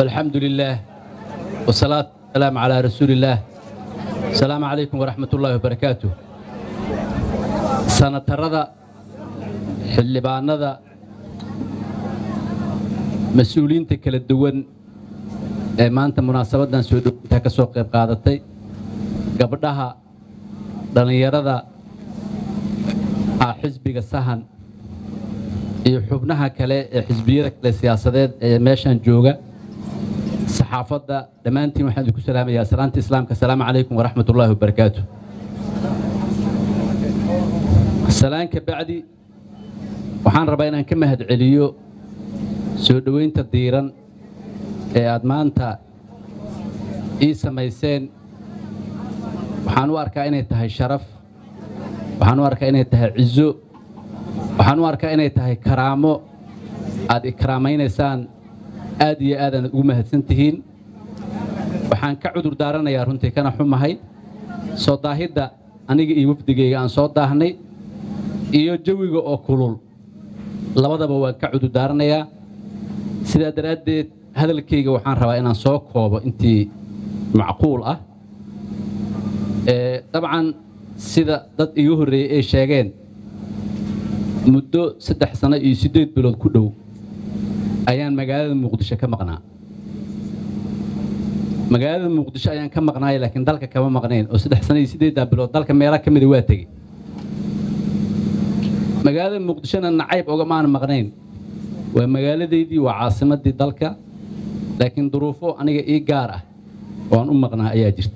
والحمد لله والصلاة والسلام على رسول الله السلام عليكم ورحمة الله وبركاته سنتردا xildhibaanada mas-uuliyiinta kala duwan ee maanta munaasabaddan soo dhowintaa ka soo qayb qaadatay gabdhaha dhallinyarada ah xisbiga sahan iyo xubnaha kale ee xisbiyada kale siyaasadeed ee meeshan jooga saxaafadda dhammaantiin waxaan idinku salaamayaa salaanta islaamka asalaamu calaykum waraxmat ullaahi wabarakaatu salaan ka bacdi waxaan rabaa inaan ka mahad celiyo soo dhoweynta diiran ee aad maanta ii samayseen waxaan u arkaa inay tahay sharaf waxaan u arkaa inay tahay cizo waxaan u arkaa inay tahay karaamo aad ikraamaynaysaan aad iyo aadaanad ugu mahadsan tihiin waxaan ka cudur daaranayaa runtii kana xumahay soo daahidda aniga iyo wafdigayga aan soo daahnay iyo jawiga oo kulul labadaba waan ka cudur daaranayaa sidaa daraaddeed hadalkayga waxaan rabaa inaan soo koobo intii macquul ah dabcan sida dad iga horreeyey ay sheegeen muddo saddex sano iyo siddeed bilood ku dhow ayaan magaalada muqdisho ka maqnaa magaalada muqdisho ayaan ka maqnaaya laakiin dalka kama maqnayn oo saddex sano iyo siddeeddaa bilood dalka meela ka mida waa tegey magaalada muqdishona nacayb ogamaana maqnayn waa magaaladaydii waa caasimaddii dalka laakiin duruufo aniga ii gaar ah oo aan u maqnaa ayaa jirta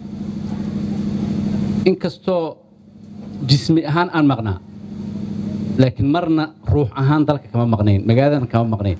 inkastoo jismi ahaan aan maqnaa laakiin marna ruux ahaan dalka kama maqnayn magaaladana kama maqnayn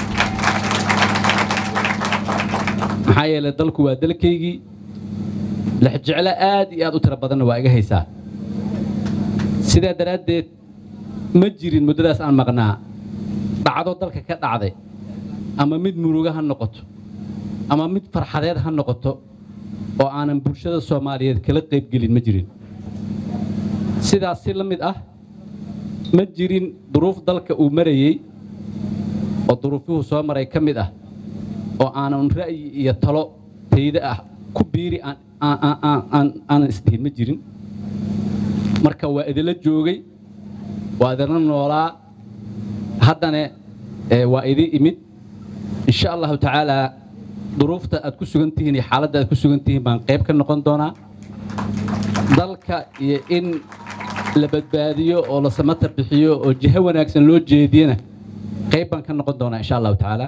maxaa yeelay dalku waa dalkaygii lexjeclo aad iyo aad u tiro badanna waa iga haysaa sidaa daraaddeed ma jirin muddadaas aan maqnaa dhacdo dalka ka dhacday ama mid muruga ha noqoto ama mid farxadeed ha noqoto oo aanan bulshada soomaaliyeed kala qaybgelin ma jirin sidaas si la mid ah ma jirin duruuf dalka uu marayey oo duruufyuhu soo maray ka mid ah oo aanan ra'yi iyo talo tayda ah ku biiri aanan isdhihin ma jirin marka waa idinla joogay waa idinla noolaa haddana waa idin imid insha allahu tacaalaa duruufta aad ku sugan tihiin iyo xaaladda aad ku sugan tihiin baan qayb ka noqon doonaa dalka iyo in la badbaadiyo oo la samata bixiyo oo jiho wanaagsan loo jeediyana qayb baan ka noqon doonaa insha allahu tacaala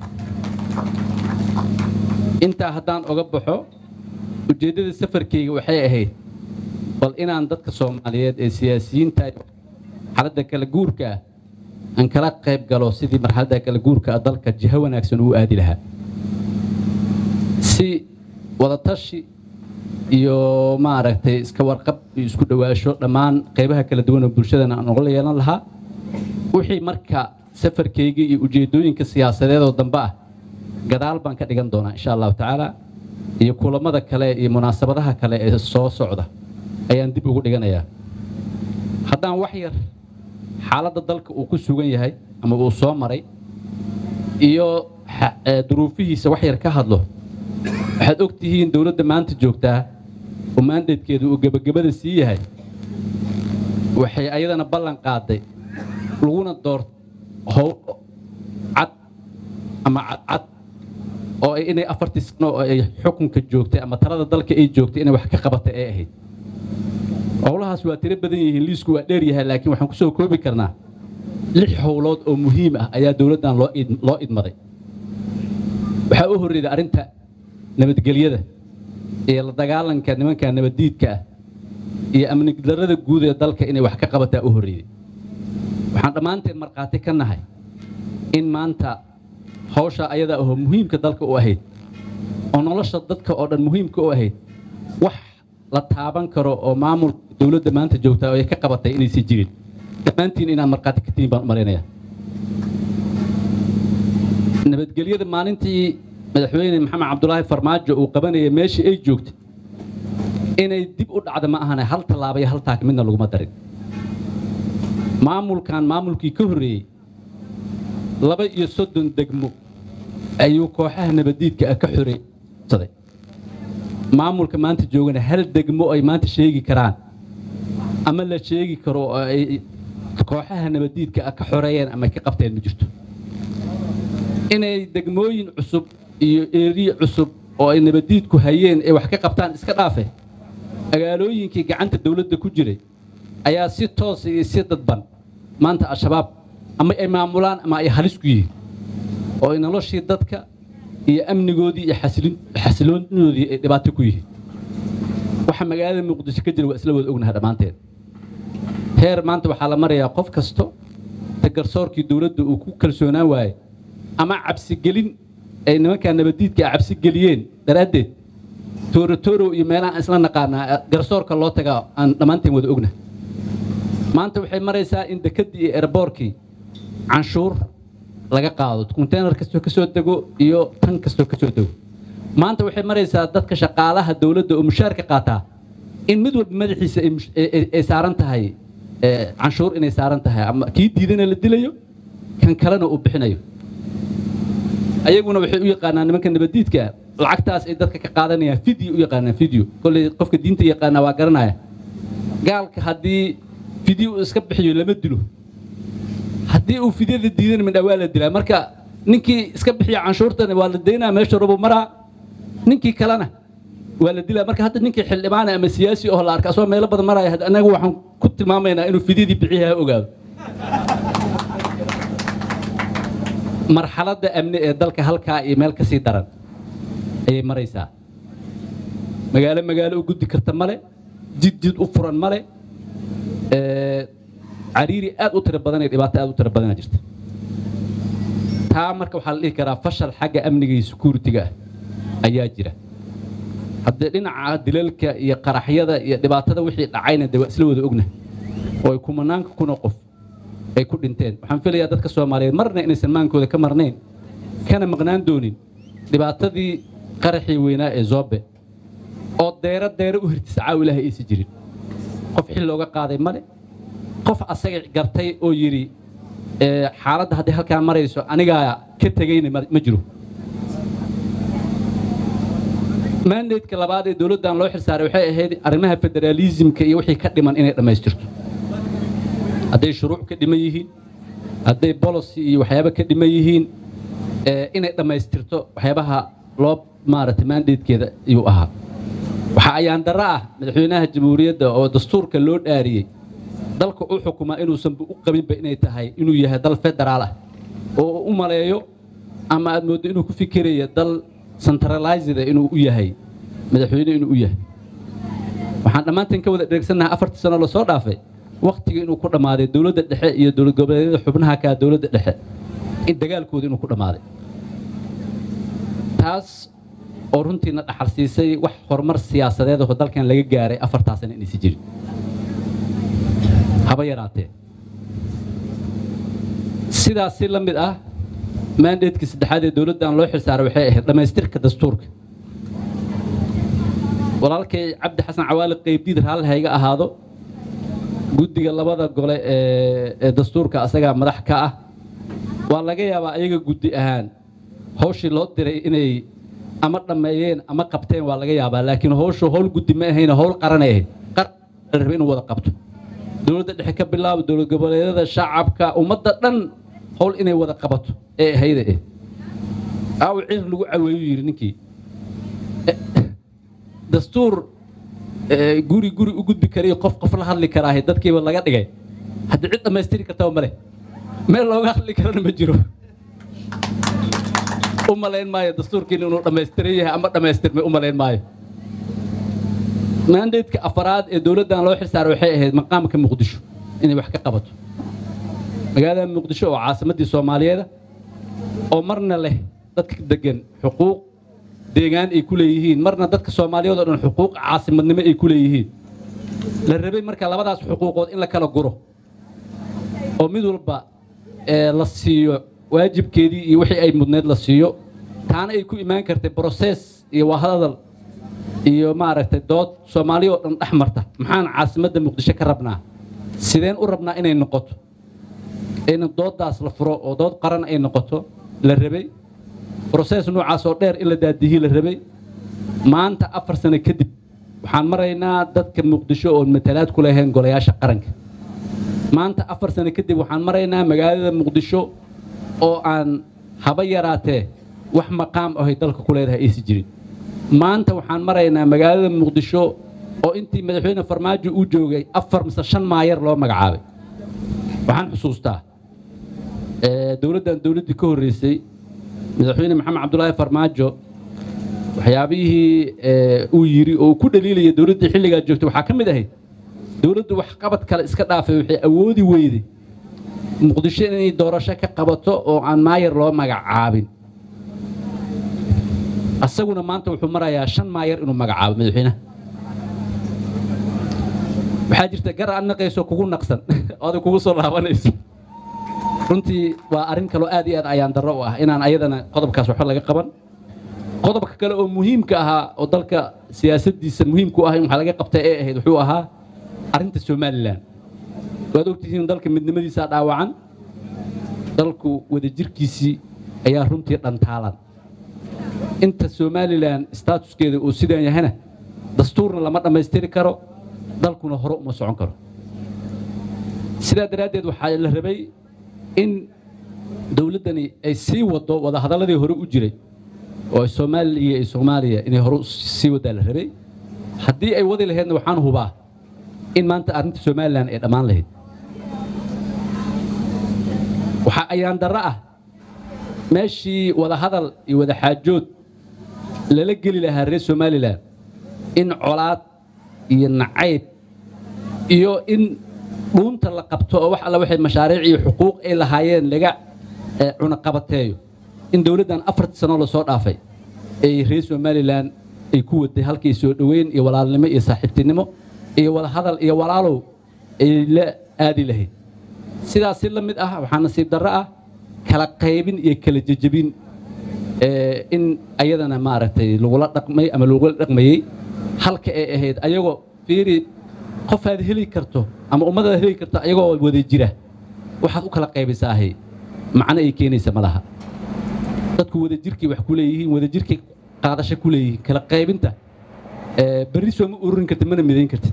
intaa haddaan oga baxo ujeeddada safarkayga waxay ahayd bal inaan dadka soomaaliyeed ee siyaasiyiinta xaaladda kala guurka ah aan kala qayb galo sidii marxaladda kala guurka ah dalka jiho wanaagsan uu aadi lahaa si wadatashi iyo maaragtay iska warqab iyo isku dhowaasho dhammaan qaybaha kala duwan oo bulshadana aan ugala yeelan lahaa wixii marka safarkayga iyo ujeeddooyinka siyaasadeed oo dambe ah gadaal baan ka dhigan doonaa insha allahu tacaala iyo kulammada kale iyo munaasabadaha kale ee soo socda ayaan dib ugu dhiganayaa haddaan wax yar xaaladda dalka uu ku sugan yahay ama uu soo maray iyo duruufihiisa wax yar ka hadlo waxaad og tihiin dowladda maanta joogtaa oo maandeedkeedu uu gebagabada sii yahay waxay ayadana ballan qaaday laguna door how cad ama cadcad oo inay afartii sano oo ay xukunka joogtay ama talada dalka ay joogtay inay wax ka qabatay ay ahayd howlahaas waa tiro badan yihiin liisku waa dheer yahay laakiin waxaan ku soo koobi karnaa lix howlood oo muhiim ah ayaa dowladdan loo idmaday waxaa u horreeday arrinta nabadgelyada iyo la dagaalanka nimanka nabaddiidka ah iyo amnidarrada guud ee dalka inay wax ka qabataa u horreeyey waxaan dhammaanteen markhaati ka nahay in maanta hawshaa ayadaa ahoo muhiimka dalka u ahayd oo nolosha dadka oo dhan muhiimka u ahayd wax la taaban karo oo maamulka dowladda maanta joogtaa oo ay ka qabatay inaysan jirin dhammaantiin inaad markhaati ka tihiin baan u malaynayaa nabadgelyada maalintii madaxweyne maxamed cabdulaahi farmaajo uu qabanaya meeshii ay joogtay inay dib u dhacda ma ahane hal tallaaba iyo hal taak midna laguma darin maamulkan maamulkii ka horreeyey laba iyo soddon degmo ayuu kooxaha nabadiidka ah ka xoreeysaday maamulka maanta joogana hal degmo ay maanta sheegi karaan ama la sheegi karo oo ay kooxaha nabadiidka ah ka xoreeyeen ama ka qabteen ma jirto inay degmooyin cusub iyo eeriye cusub oo ay nabadiidku hayeen ay wax ka qabtaan iska dhaafe magaalooyinkii gacanta dawladda ku jiray ayaa si toos iyo si dadban maanta al-shabaab ama ay maamulaan ama ay halis ku yihiin oo ay noloshii dadka iyo amnigoodii iyo xasiloonidoodii ay dhibaato ku yihiin waxa magaalada muqdisho ka jira waa isla wada ognaha dhammaanteed heer maanta waxaa la marayaa qof kasto tagarsoorkii dawladda uu ku kalsoonaan waaye ama cabsigelin ay nimankaa nabadiidka a cabsi geliyeen daraaddeed toorotorow iyo meelahaan isla naqaanaa garsoorka loo tagaa aan dhammaanteen wada ogna maanta waxay maraysaa in dekeddii iyo erboorkii canshuur laga qaado konteynar kastoo ka soo dego iyo tan kastoo ka soo dego maanta waxay maraysaa dadka shaqaalaha dawladda oo mushaarka qaataa in mid walba madaxiisa ay saaran tahay canshuur inay saaran tahay ama kii diidana la dilayo kan kalena uu bixinayo ayaguna waxay u yaqaanaan nimanka nabadiidka lacagtaas ay dadka ka qaadanayaan video u yaqaanaan video kolley qofka diinta yaqaana waa garanaya gaalka haddii video uu iska bixiyo lama dilo haddii uu fidyada diidana midha waa la dilaa marka ninkii iska bixiya canshuurtan waa la daynaa meesha rubu maraa ninkii kalena waa la dilaa marka hadda ninkii xildhibaana ama siyaasi oo la arka asoo meelo badan maraya anagu waxaan ku tilmaamaynaa inuu fidyadii bixiya ha ogaado marxaladda amni ee dalka halkaa iyo meel ka sii daran ayay maraysaa magaalo magaalo u guddi karta male jid jid u furan male cariiri aad u tiro badan iyo dhibaato aad u tiro badana jirta taa marka waxaa la dhihi karaa fashal xagga amniga iyo security-ga ah ayaa jira haddee dhinaca dilalka iyo qaraxyada iyo dhibaatada wixii dhacayna dee waa isla wada ogna oo ay kumanaanka kuna qof ay ku dhinteen waxaan filayaa dadka soomaaliyeed marna inaysan maankooda ka marnayn kana maqnaan doonin dhibaatadii qaraxii weynaa ee zoobe oo deero deero u hirtisa caaw ilaahay aysan jirin qof xil looga qaaday male qof asaga gartay oo yidhi xaaladda hadday halkaa marayso anigaa ka tegayna ma jiro maandeedka labaad ee dowladdan loo xilsaaray waxay ahayd arrimaha federaalisimka iyo wixii ka dhiman inay dhammaystirto hadday shuruuc ka dhiman yihiin hadday bolocy iyo waxyaaba ka dhiman yihiin inay dhammaystirto waxyaabaha loo maaragtay maandeedkeeda ayuu ahaa waxaa ayaan darro ah madaxweynaha jamhuuriyadda oo dastuurka loo dhaariyey dalka u xukumaa inuusanba u qabinba inay tahay inuu yahay dal federaal ah oo u maleeyo ama aad mooddo inuu ku fikiraya dal centralized inuu u yahay madaxweyne inuu u yahay waxaan dhammaanteen ka wada dheregsannahay afartii sano lasoo dhaafay wakhtiga inuu ku dhammaaday dowladda dhexe iyo dowlad goboleedyada xubnaha kaa dowladda dhexe in dagaalkooda inuu ku dhammaaday taas oo runtiina dhaxal siisay wax horumar siyaasadeed oo dalkan laga gaaray afartaasana inaysi jirin haba yaraatee sidaas si la mid ah maandeedkii saddexaad ee dowladdan loo xilsaaray waxay ahayd dhammaystirka dastuurka walaalkay cabdi xasan cawaali qaybdiid raalli hayga ahaado guddiga labada gole ee dastuurka asagaa madax ka ah waa laga yaabaa ayaga guddi ahaan hawshii loo diray inay ama dhammeeyeen ama qabteen waa laga yaabaa laakiin hawshu hawl guddi ma ahayn hawl qaranay ahayd qar rabe inuu wada qabto dowladda dhexe ka bilaabo dowlad goboleedyada shacabka ummadda dhan hawl inay wada qabato ee ahayda eh aaw cir lagu caweeyu yidhi ninkii dastuur guri guri u gudbi karayo qof qof la hadli karaahe dadkiiba laga dhigay haddii cid dhammaystiri kartaba male meel looga hadli karana ma jiro u malayn maayo dastuurkiina inuu dhammaystiran yahay ama dhammaystirmay u malayn maayo maandeedka afaraad ee dowladdan loo xilsaaray waxay ahayd maqaamka muqdisho inay wax ka qabato magaalada muqdisho oo caasimaddii soomaaliyeeda oo marna leh dadka degan xuquuq deegaan ay ku leeyihiin marna dadka soomaaliyeed oo dhan xuquuq caasimadnimo ay ku leeyihiin la rabay marka labadaas xuquuqood in la kala guro oo mid walba la siiyo waajibkeedii iyo wixii ay mudneed la siiyo taana ay ku imaan kartay broses iyo wahadal iyo maaragtay dood soomaaliya oo dhan dhex marta maxaan caasimadda muqdisho ka rabnaa sideen u rabnaa inay noqoto in dooddaas la furo oo dood qaran ay noqoto la rabay brosees noocaas oo dheer in la daadihii la rabay maanta afar sano kadib waxaan maraynaa dadka muqdisho oon matalaad ku lahayn golayaasha qaranka maanta afar sano kadib waxaan maraynaa magaalada muqdisho oo aan haba yaraatee wax maqaam ahay dalka ku leedahay aysi jirin maanta waxaan maraynaa magaalada muqdisho oo intii madaxweyne farmaajo uu joogay afar mise shan maayar loo magacaabay waxaan xusuustaa dowladdan dowladdii ka horreysay madaxweyne maxamed cabdulaahi farmaajo waxyaabihii uu yidhi oo uu ku dhaliilaya dowladdii xilligaa joogtay waxaa ka mid ahayd dowladdu wax qabad kale iska dhaafay waxay awoodi weyday muqdisho inay doorasho ka qabato oo aan maayar loo magacaabin asaguna maanta wuxuu marayaa shan maayar inuu magacaabo madaxweynaha waxaa jirta gar aad naqayso kugu naqsan oo adig kugu soo laabanayso runtii waa arrin kaloo aad iyo aad ayaan darro u ah inaan ayadana qodobkaas waxba laga qaban qodobka kale oo muhiimka ahaa oo dalka siyaasaddiisa muhiimku ah in waxa laga qabta ee ahayd wuxuu ahaa arrinta somalilan waad ogtihiin dalka midnimadiisaa dhaawacan dalku wadajirkiisii ayaa runtii dhantaalan inta somalilan staatuskeeda uu sidan yahana dastuurna lama dhammaystiri karo dalkuna hore uma socon karo sidaa daraaddeed waxaa la rabay in dowladdani ay sii waddo wadahadalladii hore u jiray oo soomaaliya iyo soomaaliya inay hore sii waddaa la rabay haddii ay wadi lahaydna waxaan hubaa in maanta arrinta somalilan ay dhammaan lahayd waxaa ayaan darro ah meeshii wadahadal iyo wadaxaajood lala geli lahaa reer somalilan in colaad iyo nacayb iyo in dhuunta la qabto oo wax alla waxay mashaariic iyo xuquuq ay lahaayeen laga cunaqabateeyo in dowladdan afartii sano lasoo dhaafay ay reer somalilan ay ku waday halkay soo dhoweyn iyo walaalnimo iyo saaxiibtinimo iyo wadahadal iyo walaalow ay la aadi lahayd sidaas si la mid ah waxaa nasiib darro ah kala qaybin iyo kala jejebin in ayadana maaragtay lagula dhaqmay ama lagula dhaqmayey halka ay ahayd ayagoo fiiri qofaad heli karto ama ummadaad heli karto ayagoo wada jira waxaad u kala qaybisaahey macno ay keenaysa ma laha dadku wadajirkay wax ku leeyihiin wadajirkay qaadasho ku leeyihiin kala qaybinta berri soo ma ururin kartid mana midayn kartid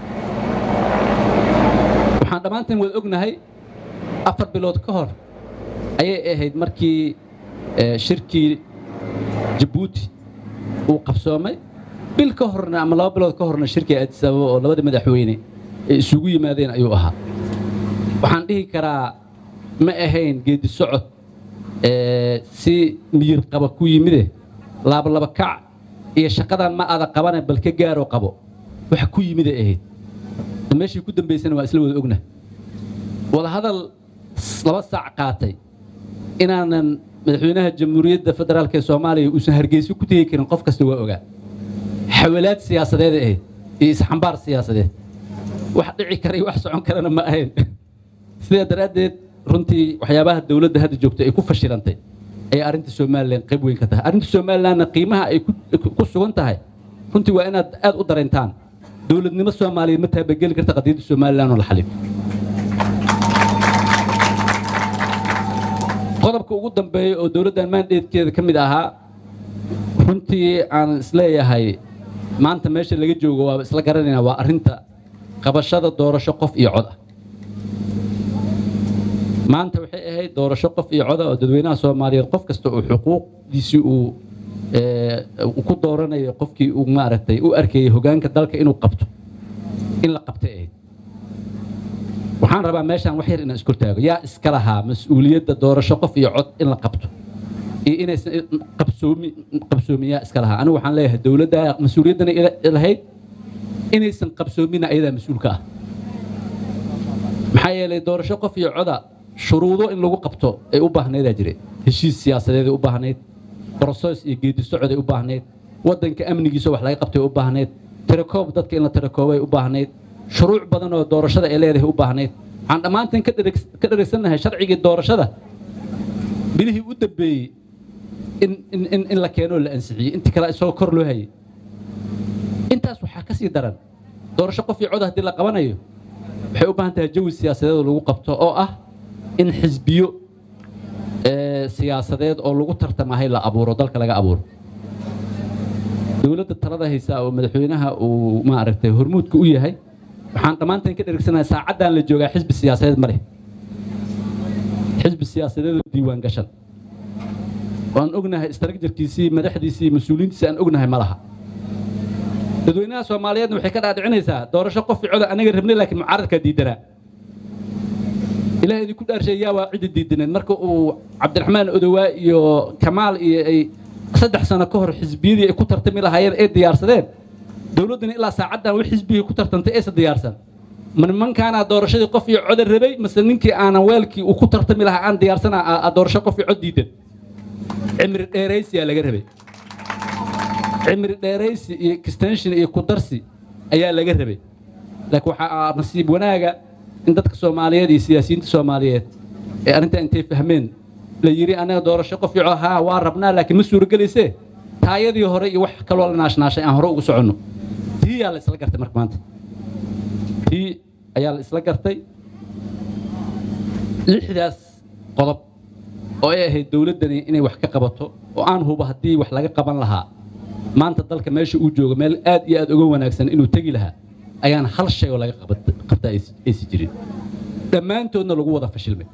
waxaan dhammaanteen wada ognahay afar bilood ka hor ayay ahayd markii shirkii jabuuti uu qabsoomay bil ka horna ama laba bilood ka horna shirkii addis ababa oo labada madaxweyne ay isugu yimaadeen ayuu ahaa waxaan dhihi karaa ma ahayn geedi socod si miyir qaba ku yimide laabalaba kac iyo shaqadan ma ada qabane bal ka gaaroo qabo wax ku yimiday ahayd meeshii ku dambaysana waa isla wada ogna wadahadal laba saac qaatay inaanan madaxweynaha jamhuuriyadda federaalk ee soomaaliya uusan hargeyso ku tegi karin qof kasta waa ogaa xawalaad siyaasadeed ahayd iyo isxambaar siyaasadeed wax dhici kara iyo wax socon karana ma ahayn sidaa daraaddeed runtii waxyaabaha dowladda hadda joogta ay ku fashilantay ayay arrinta somalilan qayb weyn ka tahay arrinta somalilanna qiimaha ay ku sugan tahay runtii waa inaad aad u dareyntaan dowladnimo soomaaliyeed ma taabageli karta qadiyadda somalilan oo la xalin qodobka ugu dambeeya oo dowladdan maandheedkeeda ka mid ahaa runtii aan isleeyahay maanta meesha laga joogo waa isla garanayna waa arrinta qabashada doorasho qof iyo cod ah maanta waxay ahayd doorasho qof iyo coda oo dadweynaha soomaaliyeed qof kasta oo xuquuqdiisii uu ku dooranayo qofkii uu maaragtay u arkayay hogaanka dalka inuu qabto in la qabtay ahayd waxaan rabaa meeshaan wax yar inaan iskortaago yaa iska lahaa mas-uuliyadda doorasho qof iyo cod in la qabto iyo inaysan qabsoomi qabsoomin yaa iska lahaa anigu waxaan leeyahay dowladda mas-uuliyaddana lahayd inaysan qabsoomina ayadaa mas-uulka ah maxaa yeelay doorasho qof iyo coda shuruudo in lagu qabto ay u baahnayd aa jire heshiis siyaasadeed ay u baahnayd brosees iyo geedi socod ay u baahnayd waddanka amnigiisa wax laga qabtay ay u baahnayd tirakoob dadka in la tirakoobay u baahnayd shuruuc badan oo doorashada ay leedahay u baahnayd waxaan dhammaanteen ka dharagsannahay sharcigii doorashada bilihii u dambeeyey in la keenoo la ansixiyey intii kale isagoo kor loo hayay intaas waxaa ka sii daran doorasho qof iyo cod haddii la qabanayo waxay u baahan tahay jawi siyaasadeed lagu qabto oo ah in xisbiyo siyaasadeed oo lagu tartamahay la abuuro dalka laga abuuro dowladda talada haysaa oo madaxweynaha uu maaragtay hormuudka u yahay waxaan dhammaanteen ka dheregsanahay saacaddan la joogaa xisbi siyaasadeed ma leh xisbi siyaasadeed oo diiwaan gashan waan ognahay istarajarkiisii madaxdiisii mas-uuliyiintiisi aan ognahay ma laha dadweynaha soomaaliyeedna waxay ka dhaadhicinaysaa doorasho qof coda anaga rabnay laakiin mucaaradkaa diidanaa ilaah idinku dhaarshay yaa waa ciddi diidaneed marka uu cabdiraxmaan odowaa iyo kamaal iyo ay saddex sano ka hor xisbiyadii ay ku tartami lahaayeen ay diyaarsadeen dowladduna ilaa saacaddan wax xisbigii ku tartantay aysa diyaarsan ma nimankaanaa doorashadii qof iyo coda rabay mase ninkii aanan weelkii uu ku tartami lahaa aan diyaarsana doorasho qof iyo cod diidan cimri dheeraysiyaa laga rabay cimri dheeraysi iyo extension iyo kudarsi ayaa laga rabay laakiin waxaa nasiib wanaaga in dadka soomaaliyeed iyo siyaasiyiinta soomaaliyeed ee arrintaa intay fahmeen la yidhi anaga doorasho qof ico haa waa rabnaa laakiin ma suurogelaysee taayadii hore iyo wax kaloo la naashnaashay aan hore ugu soconno tii yaa la isla gartay marka maanta tii ayaa la isla gartay lixdaas qodob oo ay ahayd dowladdani inay wax ka qabato oo aan hubo haddii wax laga qaban lahaa maanta dalka meesha uu joogo meel aad iyo aad uga wanaagsan inuu tegi lahaa ayaan hal shay oo laga qabta aysi jirin dhammaantoodna lagu wada fashilmay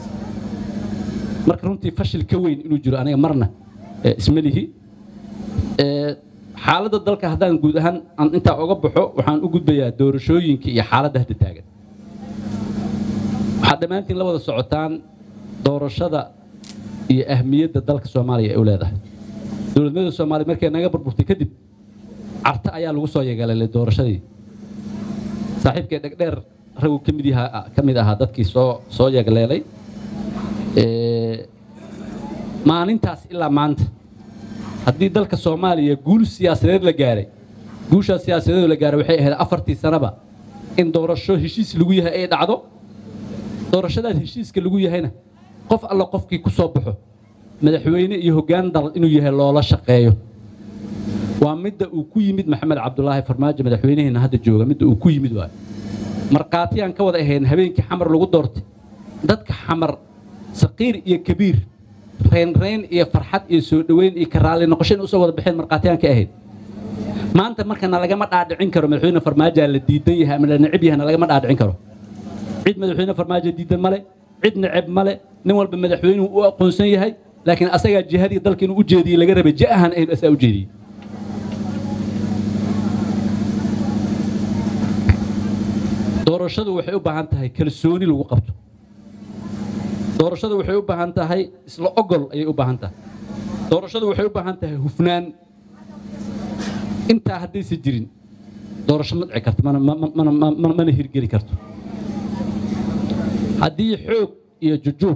marka runtii fashil ka weyn inuu jiro aniga marna isma lihi xaaladda dalka haddaan guud ahaan aan intaa oga baxo waxaan u gudbayaa doorashooyinka iyo xaaladda hadda taagan waxaad dhammaantiin la wada socotaan doorashada iyo ahmiyadda dalka soomaaliya ay u leedahay dowladnimada soomaaliya markay naga burburtay kadib carta ayaa lagu soo yegalelay doorashadii saaxiibkay dhegdheer ragu ka mid yahaa ka mid ahaa dadkii soo soo yegleelay maalintaas ilaa maanta haddii dalka soomaaliya guul siyaasadeed la gaaray guushaas siyaasadeed la gaaray waxay ahayd afartii sanaba in doorasho heshiis lagu yahay ay dhacdo doorashadaas heshiiska lagu yahayna qof alla qofkii ku soo baxo madaxweyne iyo hoggaan dal inuu yahay loola shaqeeyo waa midda uu ku yimid maxamed cabdulaahi farmaajo madaxweynaheena hadda jooga midda uu ku yimid waayo markhaatiyaan ka wada ahayn habeenkii xamar lagu doortay dadka xamar saqiir iyo kabiir reynreyn iyo farxad iyo soo dhoweyn iyo karaalli noqosho in usoo wada baxeen markhaatiyaan ka ahayd maanta markana lagama dhaadhicin karo madaxweyne farmaajoa la diidan yahay ama la necib yahayna lagama dhaadhicin karo cid madaxweyne farmaajo diidan male cid neceb male nin walba madaxweynuhu u aqoonsan yahay laakiin asagaa jihadii dalka inuu u jeediyey laga rabay ja'ahan ahayn asaa u jeediyey doorashadu waxay u baahan tahay kalsooni lagu qabto doorashadu waxay u baahan tahay isla ogol ayay u baahan tahay doorashadu waxay u baahan tahay hufnaan intaa haddaysa jirin doorasho ma dhici karto mana hirgeli karto haddii xoog iyo jujuub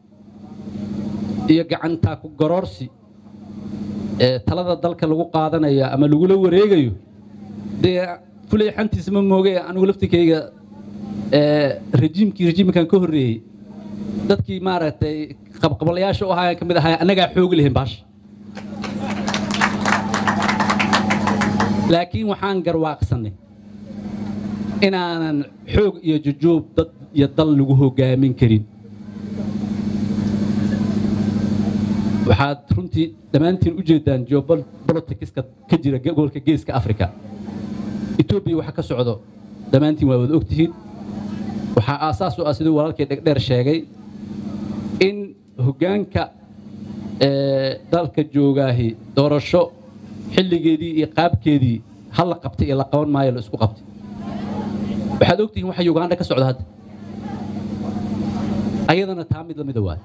iyo gacantaa ku garoorsi ee talada dalka lagu qaadanayo ama lagula wareegayo dee fulay xantiisa ma mooge anigu laftikayga rejiimkii rejiimkan ka horreeyey dadkii maaragtay qabqabalayaasha u ahaa ka mid ahaa annagaa xoogi lahayn baasha laakiin waxaan garwaaqsannay inaanan xoog iyo jujuub dad iyo dal lagu hogaamin karin waxaad runtii dhammaantiin u jeedaan geopoliticska ka jira gobolka geeska africa etoobiya waxa ka socdo dhammaantiin waa wada ogtihiin waxaa aasaas u ah siduu walaalkii dhegdheer sheegay in hoggaanka dalka joogaahi doorasho xilligeedii iyo qaabkeedii hal la qabtay iyo la qaban maayo la isku qabtay waxaad ogtihiin waxa uganda ka socda hadda ayadana taa mid lamida waay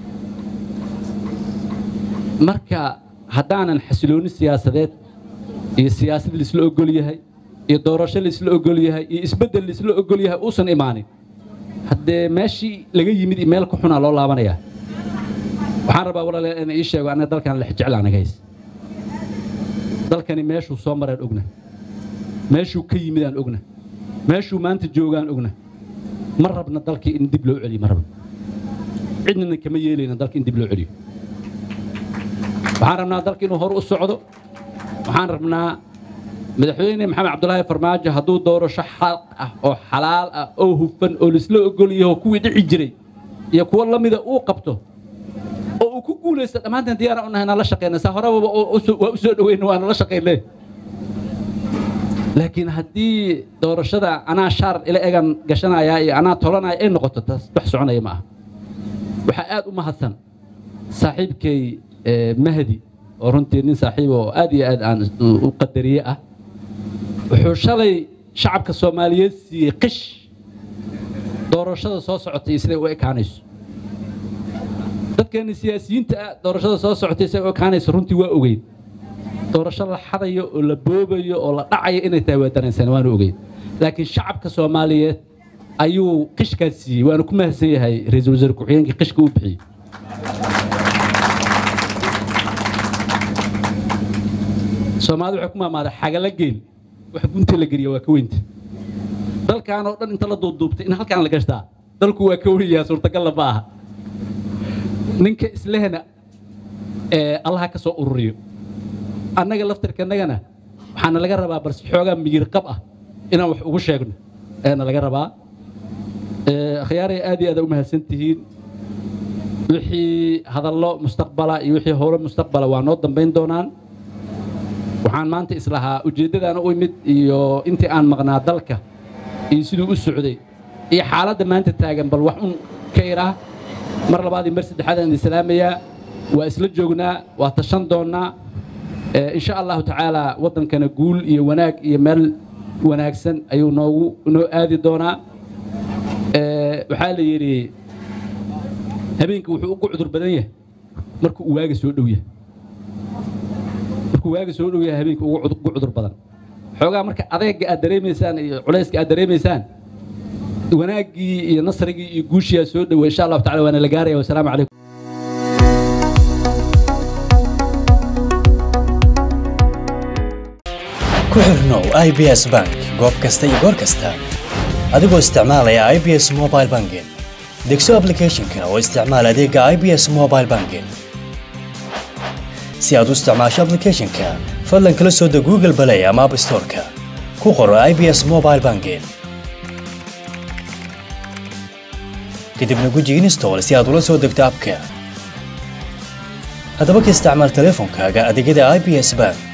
marka haddaanan xasilooni siyaasadeed iyo siyaasad laisla ogol yahay iyo doorasho laisla ogol yahay iyo isbeddel laisla ogol yahay uusan imaanin haddee meeshii laga yimid iyo meel ku xunaa loo laabanayaa waxaan rabaa walaalayaal inaan ii sheego annaga dalkan lex jecel anaga hays dalkani meeshuu soo maraan ogna meeshuu ka yimid aan ogna meeshuu maanta joogaan ogna ma rabna dalkii in dib loo celiyo ma rabna cidnana kama yeelayna dalka in dib loo celiyo waxaan rabnaa dalka inuu hor u socdo waxaan rabnaa madaxweyne maxamed cabdulaahi farmaajo hadduu doorasho xaq ah oo xalaal ah oo hufan oo laisla ogol yaho kuwii dhici jiray iyo kuwo la mida uu qabto oo uu ku guulaysto dhammaanteen diyaara u nahay inaan la shaqeyna saa horeba waa u soo dhaweyna waana la shaqeynay laakiin haddii doorashada anaa shaar ila egan gashanaya iyo anaa tolanaya ay noqoto taas wax soconaya ma aha waxaa aad u mahadsan saaxiibkay mahdi oo runtii nin saaxiib oo aad iyo aad aan u qadariye ah wuxuu shalay shacabka soomaaliyeed siiyey qish doorashada soo socotay siday u ekaanayso dadkeena siyaasiyiinta ah doorashada soo socotay siday u ekaanayso runtii waa ogeyn doorasho la xadayo oo la boobayo oo la dhacayo inay tahay waa dareensan waanu ogeyn laakiin shacabka soomaaliyeed ayuu qishkaas siiyey waana ku mahadsan yahay ra-iisul wasaare ku-xigeenkii qishka u bixiyey soomaalida waxay ku maamaaday xagala geel wax gunta la geliya waa ka weynta dalkan oo dhan inta la duubduubtay in halkaan la gashtaa dalku waa ka weyyaa suurtagalla ma aha ninka islehna ee allaha ka soo ururiyo annaga laftarkanagana waxaana laga rabaa balse xoogaa miyir qab ah inaan wax ugu sheegno ayaana laga rabaa akhyaaray aad iyo aad u mahadsan tihiin wixii hadallo mustaqbala iyo wixii howlo mustaqbala waa noo dambayn doonaan waxaan maanta islahaa ujeeddadaana u imid iyo intii aan maqnaa dalka iyo siduu u socday iyo xaaladda maanta taagan bal wax un ka iraa mar labaad iyo mar saddexaad aan islaamayaa waa isla joognaa waa tashan doonnaa insha allahu tacaala waddankana guul iyo wanaag iyo meel wanaagsan ayuu noogu noo aadi doonaa waxaa la yidhi habeenka wuxuu ugu cudur badan yahay markuu uu waaga soo dhow yahay markuu waaga soo dhow yahay habeenka ugu cudur badan xoogaa marka adeega aad dareemaysaan iyo culayska aad dareemaysaan wanaaggii iyo nasrigii iyo guushiyaa soo dhoway insha allahu tacala waana la gaaraya wasalaamu calaykum ku xirnow i b s bank goob kasta iyo goor kasta adigoo isticmaalaya i b s mobile banking degso aplicathonka oo isticmaal adeega i b s mobile banking si aad u isticmaasho aplicathonka fadlan kala soo deg google balay ama app storeka ku qoro i b s mobile banking kadibna guji install si aad ula soo degto abka haddaba ka isticmaal teleefonkaaga adeegyada i b s bank